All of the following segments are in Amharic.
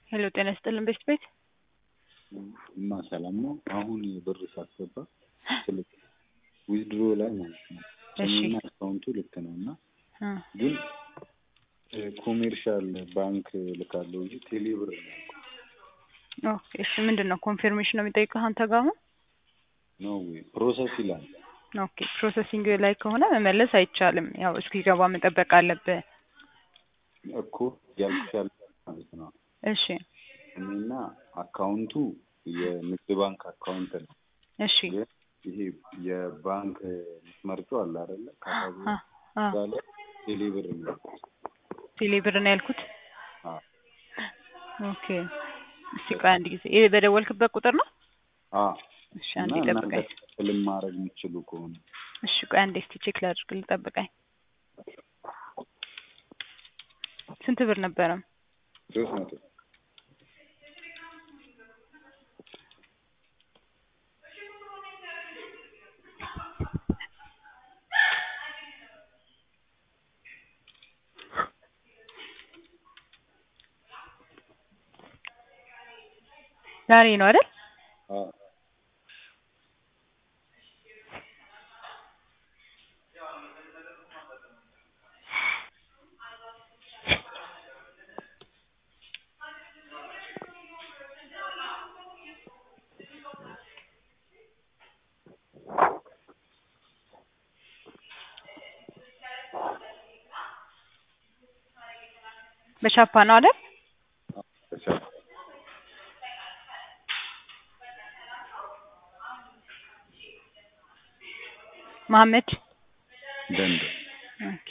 ሄሎ ጤና ይስጥልን ቤት ቤት እና ሰላም ነው። አሁን ብር ሳስገባ ስልክ ዊዝድሮ ላይ ማለት ነው እሺ። ስሜና አካውንቱ ልክ ነው እና እ ግን ኮሜርሻል ባንክ ልካለሁ እንጂ ቴሌ ብር ነው ያልኩት። ኦኬ እሺ ምንድን ነው ኮንፊርሜሽን ነው የሚጠይቀው አንተ ጋር አሁን ነው ወይ ፕሮሰስ ይላል። ኦኬ ፕሮሰሲንግ ላይ ከሆነ መመለስ አይቻልም ያው እስኪገባ መጠበቅ አለብህ እኮ ያልኩሽ ያለ ማለት ነው። እሺ እኔና አካውንቱ የንግድ ባንክ አካውንት ነው። እሺ ግን ይሄ የባንክ የምትመርጪው አለ አይደለ? ካታጎሪ አ አ እዛ ላይ ቴሌ ብር ነው ያልኩት። ቴሌ ብር ነው ያልኩት አዎ ኦኬ እስቲ ቆይ አንድ ጊዜ ይሄ በደወልክበት ቁጥር ነው አዎ እሺ እና አንዴ እናንተ ጠብቀኝ ክፍልም ማድረግ የምትችሉ ከሆነ እሺ ቆይ አንዴ እስቲ ቼክ ላድርግልህ ጠብቀኝ ስንት ብር ነበረ ሶስት መቶ ዛሬ ነው አይደል አዎ በቻፓ ነው አይደል ተቻለ መሀመድ ደንድ ኦኬ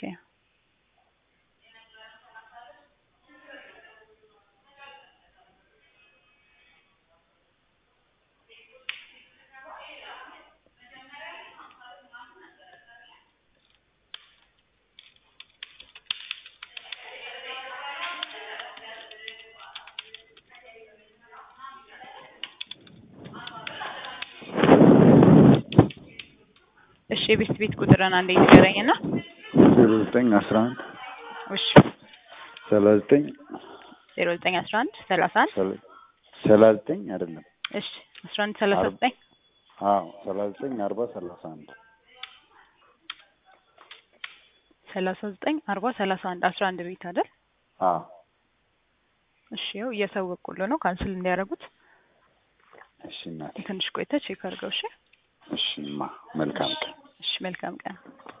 እሺ የቤት ቤት ቁጥርን አንዴ ንገረኝና ዜሮ ዘጠኝ አስራ አንድ እሺ ሰላሳ ዘጠኝ ዜሮ ዘጠኝ አስራ አንድ ሰላሳ አንድ ሰላ- ሰላሳ ዘጠኝ አይደለም እሺ አስራ አንድ ሰላሳ አርባ። ዘጠኝ አዎ ሰላሳ ዘጠኝ አርባ ሰላሳ አንድ ሰላሳ ዘጠኝ አርባ ሰላሳ አንድ አስራ አንድ ቤት አይደል አዎ እሺ ያው እያሳወቁልህ ነው ካንስል እንዲያደርጉት እሺ እናቴ ትንሽ ቆይተህ ቼክ አድርገው እሺ እሺ ማ መልካም ቀን እሺ መልካም ቀን